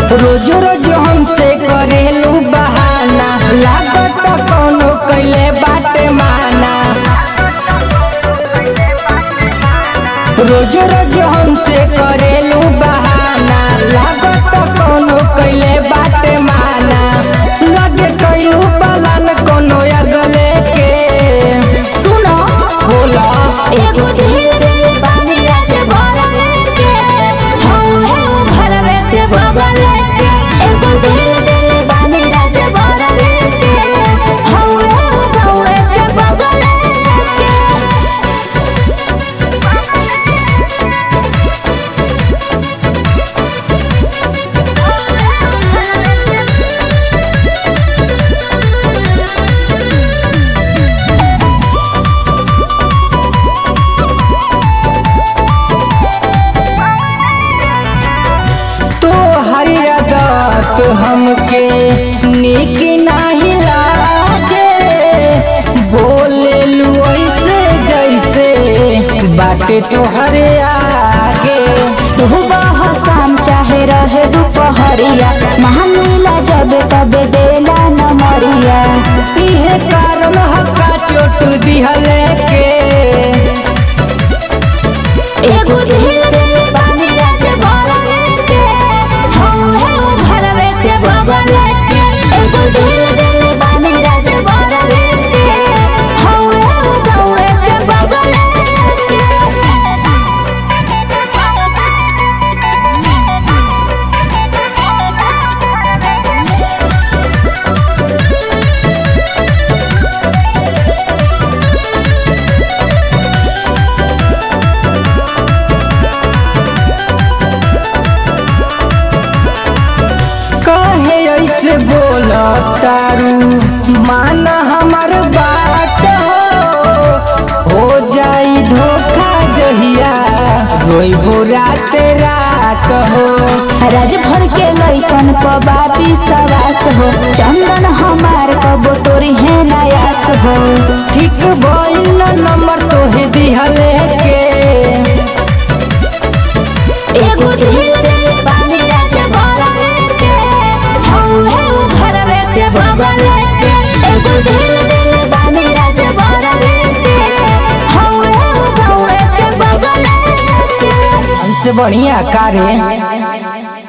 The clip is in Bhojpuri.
रोज रोज हमसे करेलू बहाना लागत कोनो कैले बाटे माना रोज रोज हमसे करेलू बहाना लागत कोनो कैले बाटे माना लगे कैलू बलान कोनो अगले के सुनो बोला एगो दिल दिल बानी राज भरवे के हौहे उ भरवे के बगले के एगो दिल दिल बानी राज भरवे के हौहे उ गौए के बगले के तो हरियत हमके निक नाही लागे बोले लू ऐसे जैसे बाटे तोहरे आगे सुबह शाम चाहे रहे दोपहरिया महानीला जब तब देला न मरिया इहे कारण हक्का चोट दिहले के एगो दिल दिल बानी राज भरवे के हौहे उ भरवे के बगले के एगो दिल दिल बानी राज भरवे के हौहे उ गौए के बगले कहे ऐसे बोल तारू माना हमर बात हो हो जाई धोखा जहिया रोइबो रात रात हो राज भर के लइकन क बापी सवास हो चंदन हमार कबो तोरी है नयास हो ठीक भइल न नंबर तोहे दिहले के एगो दिल दिल बानी राज भरवे के हौहे उ भरवे के बगले के एगो दिल दिल बानी राज भरवे के हौहे उ गौए के बगले के हमसे बढ़िया कारे